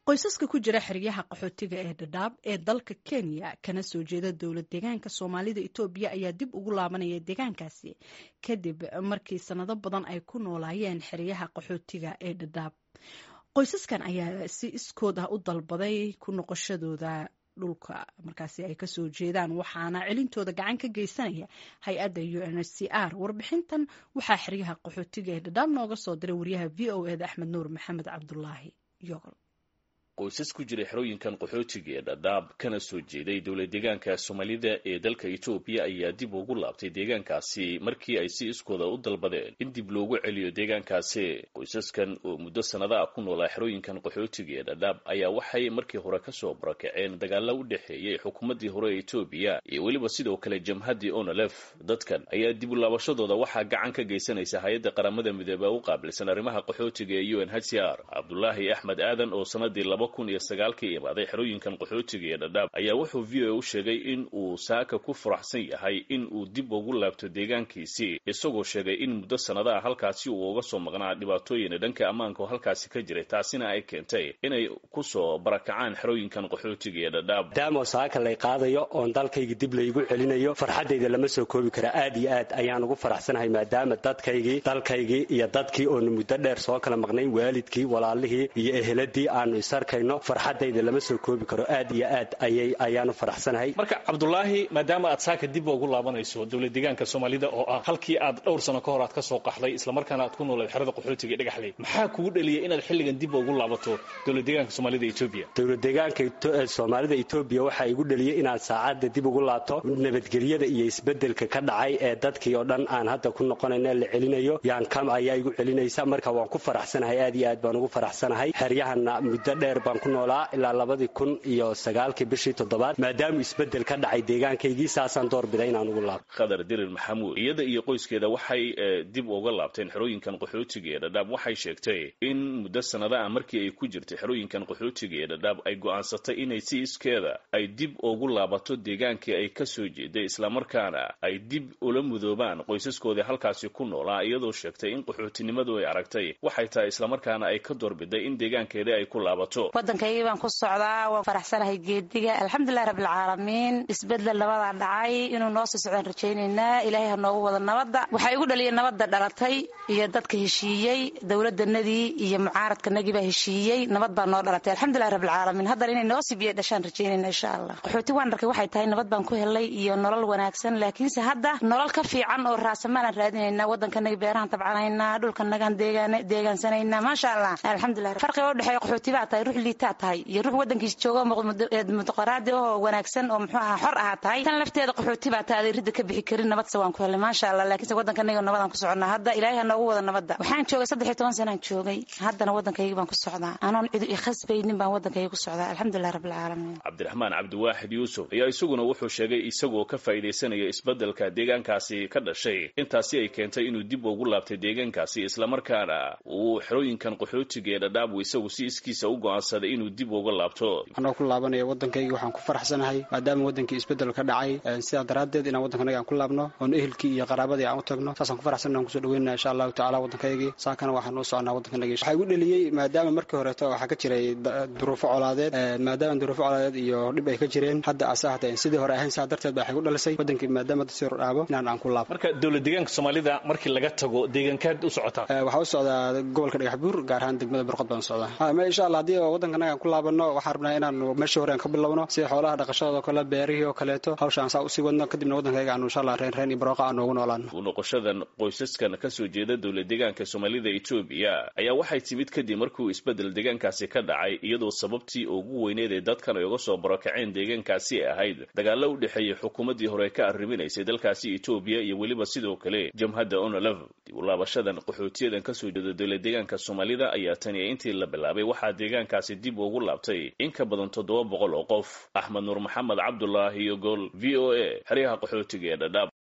qoysaska ku jira xeryaha qaxootiga ee dhadhaab ee dalka kenya kana soo jeeda dowlad deegaanka soomaalida etoobiya ayaa dib ugu laabanaya deegaankaasi kadib markii sanado badan ay ku noolaayeen xeryaha qaxootiga ee dhadhaab qoysaskan ayaa si iskood ah u dalbaday ku noqoshadooda dhulka markaasi ay kasoo jeedaan waxaana celintooda gacan ka geysanaya hay-adda u n h c r warbixintan waxaa xeryaha qaxootiga ee dhadhaab nooga soo diray waryaha v o eda axmed nuur maxamed cabdulaahi yogol qoysas ku jira xerooyinkan qaxootiga ee dhadhaab kana soo jeeday dowlad deegaanka soomaalida ee dalka etoobiya ayaa dib ugu laabtay deegaankaasi markii ay si iskooda u dalbadeen in dib loogu celiyo deegaankaasi qoysaskan oo muddo sannada ah ku noolaa xerooyinkan qaxootiga ee dhadhaab ayaa waxay markii hore kasoo barakaceen dagaalo u dhexeeyey xukuumaddii hore ee etoobiya iyo weliba sidoo kale jamhaddii onolef dadkan ayaa dib u laabashadooda waxaa gacan ka geysanaysa hay-adda qaramada midoobe u qaabilsan arrimaha qaxootiga ee u n h c r cabdulaahi axmed aadan oo sanadii kun iyo sagaalkii imaaday xerooyinkan qaxootiga ee dhadhaab ayaa wuxuu v o a u sheegay in uu saaka ku faraxsan yahay in uu dib ugu laabto deegaankiisii isagoo sheegay in muddo sannadaha halkaasi uu uga soo maqnaa dhibaatooyina dhanka ammaanka oo halkaasi ka jiray taasina ay keentay inay kusoo barakacaan xerooyinkan qaxootiga ee dhadhaab maadaamo saaka lay qaadayo oon dalkayga dib laygu celinayo farxaddayda lama soo koobi kara aad iyo aad ayaan ugu faraxsanahay maadaama dadkaygii dalkaygii iyo dadkii oonu muddo dheer soo kala maqnayn waalidkii walaalihii iyo eheladii aanu isarka farxadayda lama soo koobi karo aad iyo aad ayay ayaanu faraxsanahay marka cabdulaahi maadaama aad saaka dib ugu laabanayso dowlad deegaanka soomaalida oo ah halkii aad dhowr sano ka hor aad ka soo qaxday islamarkaana aad ku noolayd xerada qaxootiga dhagaxley maxaa kugu dhaliyay inaad xilligan dib ugu laabato dowlad deegaanka soomaalida etoobiya dowlad deegaanka soomaalida etoobiya waxaa igu dhaliyey inaad saacadda dib ugu laabto nabadgelyada iyo isbedelka ka dhacay ee dadkii oo dhan aan hadda ku noqonayna la celinayo yaan kam ayaa igu celinaysa marka waan ku faraxsanahay aad iyo aad baan ugu faraxsanahay xeryahana muddo dheer baan ku noolaa ilaa labadii kun iyo sagaalkii bishii toddobaad maadaama isbedel ka dhacay deegaankaygii saasaan doorbiday inaan ugu laabto khadar dirir maxamuud iyada iyo qoyskeeda waxay dib uga laabteen xerooyinkan qaxootiga ee dhadhaab waxay sheegtay in muddo sannada ah markii ay ku jirtay xerooyinkan qaxootiga ee dhadhaab ay go'aansatay inay si iskeeda ay dib ugu laabato deegaankii ay ka soo jeeday islamarkaana ay dib ula mudoobaan qoysaskoodii halkaasi ku noolaa iyadoo sheegtay in qaxootinimadu ay aragtay waxay tahay islamarkaana ay ka doorbiday in deegaankeedii ay ku laabato waddankaygii baan ku socdaa waan faraxsanahay geediga alxamdulilahi rabbilcaalamiin isbedel nabadaa dhacay inuu noo sii socdaan rajaynaynaa ilaahay ha noogu wada nabadda waxaa igu dhaliyay nabadda dhalatay iyo dadka heshiiyey dowladanadii iyo mucaaradkanagii baa heshiiyey nabad baa noo dhalatay alxamdulilahi rabbilcaalamiin haddana inay noo sii biya dhashaan rajaynayna insha allah qaxooti waan dharkay waxay tahay nabad baan ku helay iyo nolol wanaagsan laakiinse hadda nolol ka fiican oo raasamaalaan raadinaynaa waddankanagi beerahan tabcanaynaa dhulkanagaan deegaansanaynaa maasha allah alxamdulilah farqiga u dhexeeya qaxooti baa tahay ruux liitaa tahay iyo ruux waddankiis jooga muqaraadi oo wanaagsan oo muxuu ahaa xor ahaa tahay tan lafteeda qaxooti baa tahay ridda ka bixi karin nabadse waan ku helay maasha allah laakiinse waddankanaga nabadaan ku soconnaa hadda ilaahay ha noogu wada nabadda waxaan joogay saddex iyo toban sanaan joogay haddana waddankaygii baan ku socdaa anoon cidu ikhasbaynin baan waddankayga ku socdaa alxamdulilah rabbilcaalamiin cabdiraxmaan cabdiwaaxid yuusuf ayaa isaguna wuxuu sheegay isagoo ka faa'iidaysanaya isbeddelka deegaankaasi ka dhashay intaasi ay keentay inuu dib ugu laabtay deegaankaasi islamarkaana uu xerooyinkan qaxootiga ee dhadhaabu isagu si iskiisa u go'aansaday inuu dib uga laabto anoo ku laabanaya waddankaygi waxaan ku faraxsanahay maadaama waddankii isbedel ka dhacay sidaa daraaddeed inaan waddankanaga aan ku laabno oon ehelkii iyo qaraabadii aan u tagno saasaan ku faraxsan aan kusoo dhaweynana insha allahu tacala waddankaygii saakana waxaan u soconaa waddankanagii waxaa igu dheliyey maadaama markii horeeto waxaa ka jiray duruufo colaadeed maadaama duruufo colaadeed iyo dhib ay ka jireen hadda asa hata sidii hore ahayn saa darteed baa waxay gu dhalisay waddankii maadaama dadsi hor dhaabo inaan aan ku laabo marka dowlad deegaanka soomaalida markii laga tago deegaankaad u socotaa waxaa u socdaa gobolka dhagax buur gaar ahaan degmada burqod baan u socdaa insha allah haddii waddankanaga aan ku laabano waxaan rabnaa inaan meeshii hore aan ka bilowno sida xoolaha dhaqashadoo kale beerihii oo kaleeto hawshaan saa usii wadno kadibna waddankayga aanu insha allah reen reen iyo barooqa aan noogu noolaano u noqoshadan qoysaskan ka soo jeeda dowlad deegaanka soomaalida etoobiya ayaa waxay timid kadib markuu isbedel deegaankaasi ka dhacay iyadoo sababtii ugu weyneed ee dadkan ay uga soo barakaceen deegaankaasi ahayd dagaalo u dhexeeyey xukuumaddii hore ka arriminaysay dalkaasi etoobiya iyo weliba sidoo kale jamhadda onolef dib u laabashadan qaxootiyadan ka soo jeeda dowlad deegaanka soomaalida ayaa tani intii la bilaabay waxaa deegaankaasi dib ugu laabtay in ka badan toddoba boqol oo qof axmed nuur maxamed cabdulaahi iyo gool v o a xeryaha qaxootiga ee dhadhaab